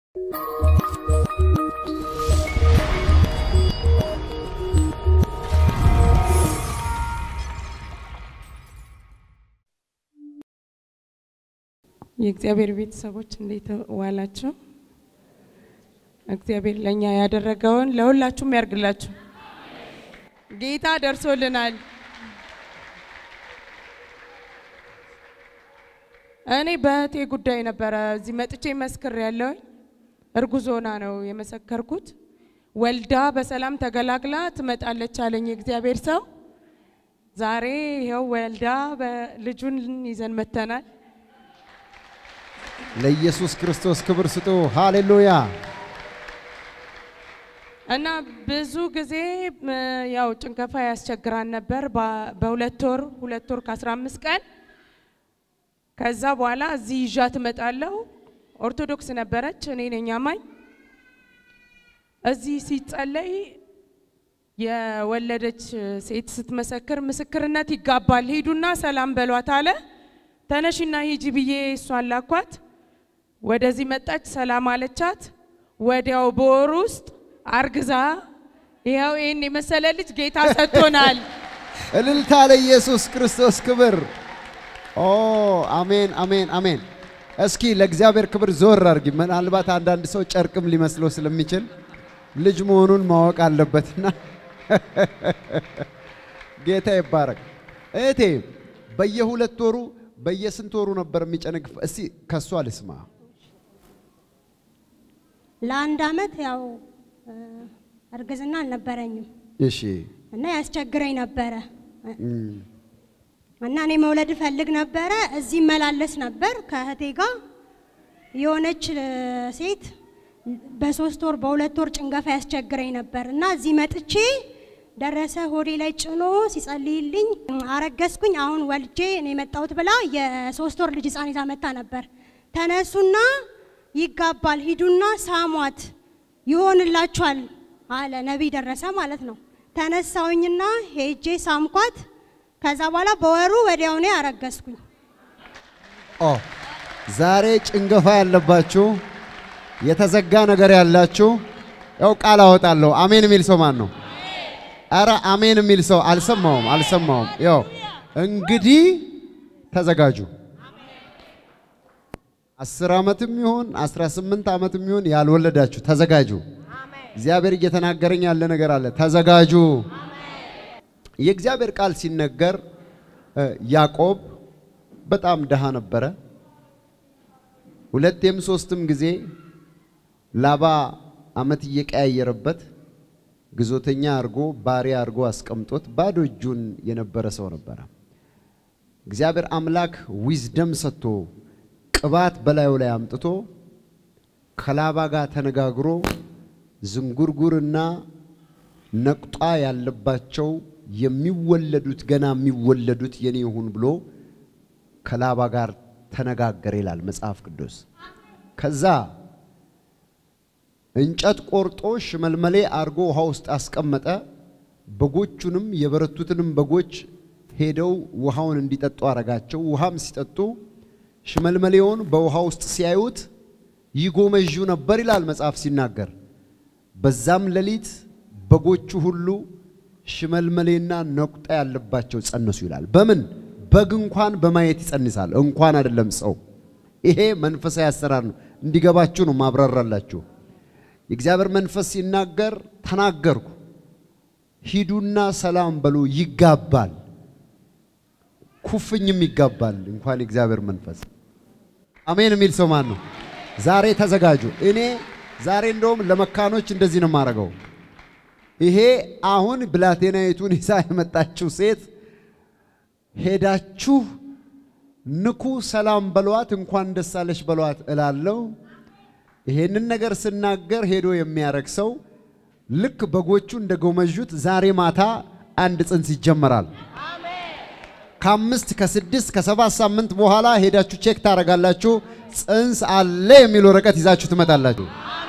የእግዚአብሔር ቤተሰቦች እንዴት ዋላችሁ? እግዚአብሔር ለእኛ ያደረገውን ለሁላችሁም ያርግላችሁ። ጌታ ደርሶልናል። እኔ በእህቴ ጉዳይ ነበረ እዚህ መጥቼ መስክር ያለው እርጉዝ ሆና ነው የመሰከርኩት። ወልዳ በሰላም ተገላግላ ትመጣለች አለኝ የእግዚአብሔር ሰው። ዛሬ ይኸው ወልዳ ልጁን ይዘን መተናል። ለኢየሱስ ክርስቶስ ክብር ስጡ። ሃሌሉያ። እና ብዙ ጊዜ ም፣ ያው ጭንገፋ ያስቸግራን ነበር። በ- በሁለት ወር ሁለት ወር ከአስራ አምስት ቀን ከዛ በኋላ እዚህ ይዣት እመጣለሁ። ኦርቶዶክስ ነበረች፣ እኔ ነኝ አማኝ። እዚህ ሲጸለይ የወለደች ሴት ስትመሰክር ምስክርነት ይጋባል፣ ሂዱና ሰላም በሏት አለ። ተነሽና ሂጂ ብዬ እሷን ላኳት። ወደዚህ መጣች፣ ሰላም አለቻት። ወዲያው በወር ውስጥ አርግዛ ይኸው ይህን የመሰለ ልጅ ጌታ ሰጥቶናል። እልልታ ለኢየሱስ ክርስቶስ ክብር። ኦ አሜን፣ አሜን፣ አሜን። እስኪ ለእግዚአብሔር ክብር ዞር አድርጊ። ምናልባት አንዳንድ ሰው ጨርቅም ሊመስለው ስለሚችል ልጅ መሆኑን ማወቅ አለበትና ጌታ ይባረክ። እህቴ በየሁለት ወሩ በየስንት ወሩ ነበር የሚጨነግፍ? እስቲ ከሷ ልስማ። ለአንድ አመት ያው እ፣ እርግዝና አልነበረኝም እሺ እና ያስቸግረኝ ነበረ እም፣ እና እኔ መውለድ እፈልግ ነበረ። እዚህ መላለስ ነበር ከእህቴ ጋር የሆነች እ፣ ሴት በሶስት ወር በሁለት ወር ጭንገፋ ያስቸግረኝ ነበር እና እዚህ መጥቼ ደረሰ ሆዴ ላይ ጭኖ ሲጸልይልኝ አረገዝኩኝ። አሁን ወልጄ ነው የመጣሁት ብላ የሶስት ወር ልጅ ህፃን ይዛ መታ ነበር። ተነሱና ይጋባል ሂዱና ሳሟት ይሆንላችኋል አለ ነቢይ ደረሰ ማለት ነው። ተነሳውኝና ሄጄ ሳምኳት። ከዛ በኋላ በወሩ ወዲያው ነው ያረገዝኩኝ። ኦ ዛሬ ጭንገፋ ያለባችሁ የተዘጋ ነገር ያላችሁ ያው ቃል አወጣለሁ። አሜን የሚል ሰው ማን ነው? አረ አሜን የሚል ሰው አልሰማውም፣ አልሰማውም። ያው እንግዲህ ተዘጋጁ። አስር ዓመትም ይሁን አስራ ስምንት ዓመትም ይሁን ያልወለዳችሁ ተዘጋጁ። እግዚአብሔር እየተናገረኝ ያለ ነገር አለ። ተዘጋጁ። የእግዚአብሔር ቃል ሲነገር እ፣ ያዕቆብ በጣም ድሃ ነበረ። ሁለቴም ሶስትም ጊዜ ላባ ዓመት እየቀያየረበት ግዞተኛ አድርጎ ባሪያ አድርጎ አስቀምጦት ባዶ እጁን የነበረ ሰው ነበረ። እግዚአብሔር አምላክ ዊዝደም ሰጥቶ ቅባት በላዩ ላይ አምጥቶ ከላባ ጋር ተነጋግሮ ዝንጉርጉርና ነቁጣ ያለባቸው የሚወለዱት ገና የሚወለዱት የኔ ይሁን ብሎ ከላባ ጋር ተነጋገረ ይላል መጽሐፍ ቅዱስ። ከዛ እንጨት ቆርጦ ሽመልመሌ አድርጎ ውሃ ውስጥ አስቀመጠ። በጎቹንም የበረቱትንም በጎች ሄደው ውሃውን እንዲጠጡ አረጋቸው። ውሃም ሲጠጡ ሽመልመሌውን በውሃ ውስጥ ሲያዩት ይጎመዡ ነበር ይላል መጽሐፍ ሲናገር። በዛም ሌሊት በጎቹ ሁሉ ሽመልመሌና ነቁጣ ያለባቸው ጸነሱ ይላል። በምን በግ እንኳን በማየት ይጸንሳል፣ እንኳን አይደለም ሰው። ይሄ መንፈሳዊ አሰራር ነው። እንዲገባችሁ ነው ማብራራላችሁ። የእግዚአብሔር መንፈስ ሲናገር ተናገርኩ፣ ሂዱና ሰላም በሉ፣ ይጋባል፣ ኩፍኝም ይጋባል። እንኳን የእግዚአብሔር መንፈስ አሜን የሚል ሰው ማን ነው? ዛሬ ተዘጋጁ። እኔ ዛሬ እንደውም ለመካኖች እንደዚህ ነው የማደርገው። ይሄ አሁን ብላቴናይቱን ይዛ የመጣችው ሴት ሄዳችሁ ንኩ፣ ሰላም በሏት፣ እንኳን ደስ አለሽ በሏት እላለሁ። ይሄንን ነገር ስናገር ሄዶ የሚያረግ ሰው ልክ በጎቹ እንደ ጎመዡት ዛሬ ማታ አንድ ጽንስ ይጀመራል። ከአምስት ከስድስት ከሰባት ሳምንት በኋላ ሄዳችሁ ቼክ ታደርጋላችሁ። ጽንስ አለ የሚል ወረቀት ይዛችሁ ትመጣላችሁ።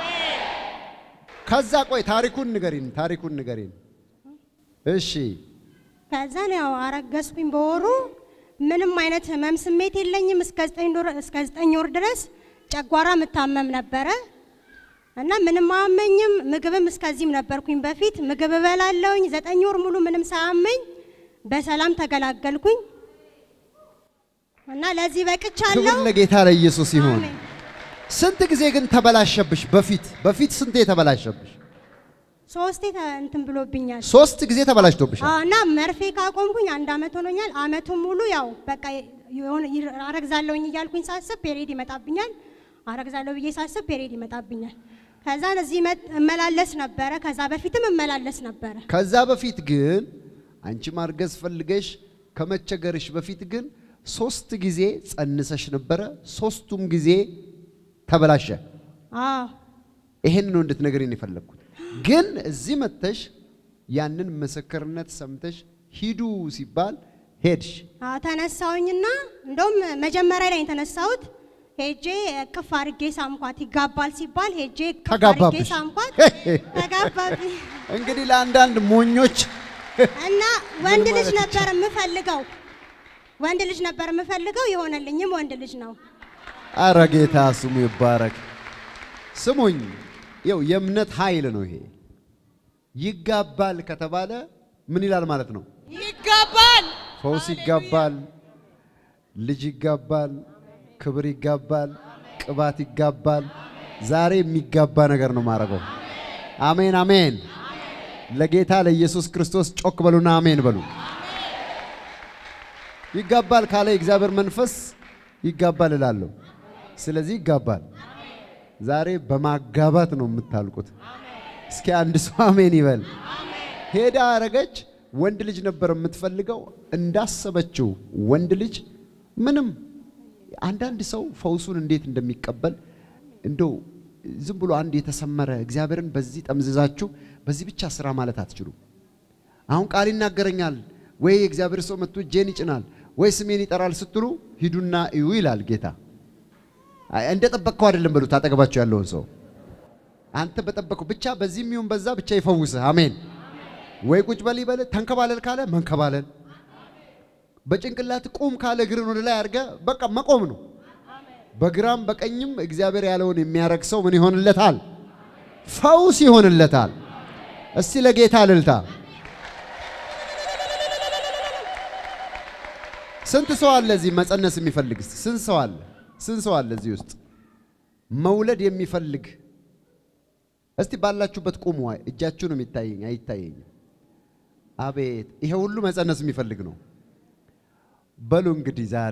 ከዛ ቆይ ታሪኩን ንገሪን፣ ታሪኩን ንገሪን። እሺ ከዛን ያው አረገዝኩኝ በወሩ ምንም አይነት ህመም ስሜት የለኝም። እስከ ዘጠኝ ወር እስከ ዘጠኝ ወር ድረስ ጨጓራ የምታመም ነበረ። እና ምንም አያመኝም። ምግብም እስከዚህም ነበርኩኝ በፊት ምግብ እበላለሁኝ። ዘጠኝ ወር ሙሉ ምንም ሳያመኝ በሰላም ተገላገልኩኝ እና ለዚህ በቅቻለሁ። ክብር ለጌታ ለኢየሱስ ይሁን። አሜን። ስንት ጊዜ ግን ተበላሸብሽ? በፊት በፊት ስንቴ ተበላሸብሽ? ሶስቴ ተ- እንትን ብሎብኛል። ሶስት ጊዜ ተበላሽቶብሻል። አዎ፣ እና መርፌ ካቆምኩኝ አንድ አመት ሆኖኛል። አመቱን ሙሉ ያው በቃ የሆነ ይር- አረግዛለሁኝ እያልኩኝ ሳስብ ፔሬድ ይመጣብኛል። አረግዛለሁ ብዬ ሳስብ ፔሬድ ይመጣብኛል። ከዛ እዚህ መጥ- እመላለስ ነበረ። ከዛ በፊትም እመላለስ ነበረ። ከዛ በፊት ግን አንቺ ማርገዝ ፈልገሽ ከመቸገርሽ በፊት ግን ሶስት ጊዜ ጸንሰሽ ነበረ። ሶስቱም ጊዜ ተበላሸ። አዎ ይሄን ነው እንድትነግሪኝ የፈለግኩት። ግን እዚህ መጥተሽ ያንን ምስክርነት ሰምተሽ ሂዱ ሲባል ሄድሽ። አዎ፣ ተነሳሁኝና እንደውም መጀመሪያ ላይ የተነሳሁት ሄጄ እቅፍ አድርጌ ሳምኳት። ይጋባል ሲባል ሄጄ እቅፍ አድርጌ ተጋባብሽ። ሳምኳት። ተጋባብኝ እንግዲህ ለአንዳንድ ሞኞች እና ወንድ ልጅ ማለት ነበር የምፈልገው ወንድ ልጅ ነበር የምፈልገው የሆነልኝም ወንድ ልጅ ነው። አረ ጌታ ስሙ ይባረክ። ስሙኝ፣ ይው የእምነት ኃይል ነው ይሄ። ይጋባል ከተባለ ምን ይላል ማለት ነው? ይጋባል። ፈውስ ይጋባል፣ ልጅ ይጋባል፣ ክብር ይጋባል፣ ቅባት ይጋባል። ዛሬ የሚጋባ ነገር ነው ማድረገው። አሜን አሜን። ለጌታ ለኢየሱስ ክርስቶስ ጮክ በሉና አሜን በሉ። ይጋባል ካለ የእግዚአብሔር መንፈስ ይጋባል እላለሁ። ስለዚህ ይጋባል። ዛሬ በማጋባት ነው የምታልቁት። እስኪ አንድ ሰው አሜን ይበል። ሄዳ አረገች። ወንድ ልጅ ነበር የምትፈልገው። እንዳሰበችው ወንድ ልጅ ምንም አንዳንድ ሰው ፈውሱን እንዴት እንደሚቀበል እንደው ዝም ብሎ አንድ የተሰመረ እግዚአብሔርን በዚህ ጠምዝዛችሁ በዚህ ብቻ ስራ ማለት አትችሉም። አሁን ቃል ይናገረኛል ወይ የእግዚአብሔር ሰው መጥቶ እጄን ይጭናል ወይ ስሜን ይጠራል ስትሉ ሂዱና እዩ ይላል ጌታ። አይ እንደ ጠበቅከው አይደለም በሉት አጠገባቸው ያለውን ሰው አንተ በጠበቅከው ብቻ በዚህም ይሁን በዛ ብቻ ይፈውስህ። አሜን። ወይ ቁጭ በል ይበል፣ ተንከባለል ካለ መንከባለል፣ በጭንቅላት ቁም ካለ እግርን ወደ ላይ አድርገ በቃ መቆም ነው። በግራም በቀኝም እግዚአብሔር ያለውን የሚያረግ ሰው ምን ይሆንለታል? ፈውስ ይሆንለታል። እስቲ ለጌታ እልልታ። ስንት ሰው አለ እዚህ መጸነስ የሚፈልግ? እስቲ ስንት ሰው አለ? ስንት ሰው አለ እዚህ ውስጥ መውለድ የሚፈልግ? እስቲ ባላችሁበት ቁሙ። አይ እጃችሁ ነው የሚታየኝ፣ አይታየኝም። አቤት ይሄ ሁሉ መጸነስ የሚፈልግ ነው። በሉ እንግዲህ ዛሬ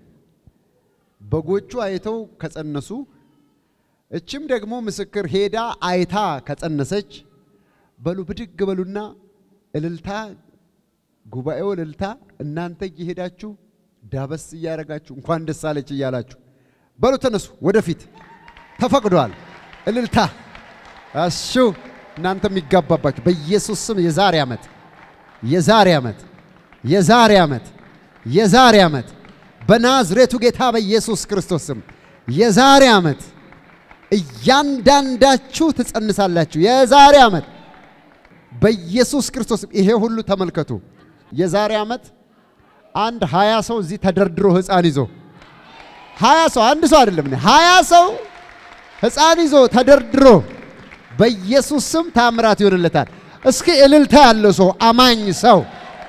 በጎቹ አይተው ከጸነሱ፣ እችም ደግሞ ምስክር ሄዳ አይታ ከጸነሰች፣ በሉ ብድግ በሉና እልልታ፣ ጉባኤው እልልታ፣ እናንተ እየሄዳችሁ ዳበስ እያደረጋችሁ እንኳን ደስ አለች እያላችሁ በሉ ተነሱ፣ ወደፊት ተፈቅዷል። እልልታ እሺ፣ እናንተ የሚጋባባችሁ በኢየሱስ ስም የዛሬ ዓመት የዛሬ ዓመት የዛሬ ዓመት የዛሬ ዓመት በናዝሬቱ ጌታ በኢየሱስ ክርስቶስ ስም የዛሬ ዓመት እያንዳንዳችሁ ትጸንሳላችሁ። የዛሬ ዓመት በኢየሱስ ክርስቶስ ስም ይሄ ሁሉ ተመልከቱ። የዛሬ ዓመት አንድ ሀያ ሰው እዚህ ተደርድሮ ሕፃን ይዞ ሀያ ሰው አንድ ሰው አይደለም ሀያ ሰው ሕፃን ይዞ ተደርድሮ በኢየሱስ ስም ታምራት ይሆንለታል። እስኪ እልልታ ያለው ሰው አማኝ ሰው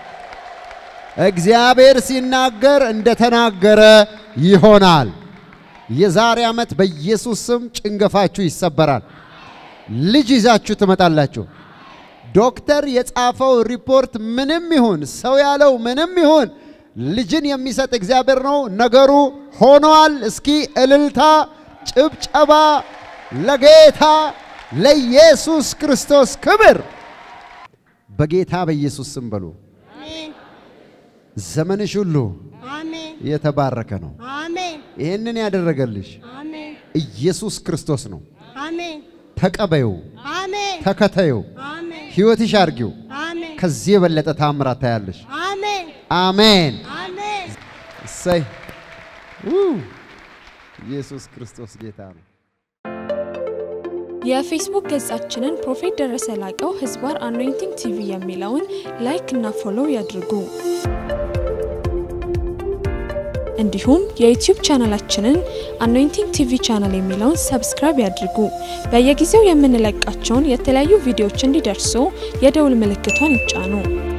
እግዚአብሔር ሲናገር እንደተናገረ ይሆናል። የዛሬ ዓመት በኢየሱስ ስም ጭንገፋችሁ ይሰበራል። ልጅ ይዛችሁ ትመጣላችሁ። ዶክተር የጻፈው ሪፖርት ምንም ይሁን ሰው ያለው ምንም ይሁን ልጅን የሚሰጥ እግዚአብሔር ነው። ነገሩ ሆኗል። እስኪ እልልታ፣ ጭብጨባ ለጌታ ለኢየሱስ ክርስቶስ ክብር በጌታ በኢየሱስ ስም በሉ። አሜን ዘመንሽ ሁሉ አሜን የተባረከ ነው። አሜን ይህንን ያደረገልሽ አሜን ኢየሱስ ክርስቶስ ነው። አሜን ተቀበዩ፣ አሜን ተከተዩ፣ አሜን ሕይወትሽ አድርጊው። አሜን ከዚህ የበለጠ ታምራት ታያለሽ። አሜን አሜን። አሜን እሰይ ው! ኢየሱስ ክርስቶስ ጌታ ነው። የፌስቡክ ገጻችንን ፕሮፌት ደረሰ ላቀው ህዝባር አኖይንቲንግ ቲቪ የሚለውን ላይክ እና ፎሎው ያድርጉ። እንዲሁም የዩቲዩብ ቻናላችንን አኖይንቲንግ ቲቪ ቻናል የሚለውን ሰብስክራይብ ያድርጉ። በየጊዜው የምንለቃቸውን የተለያዩ ቪዲዮዎች እንዲደርሱ የደውል ምልክቷን ይጫኑ።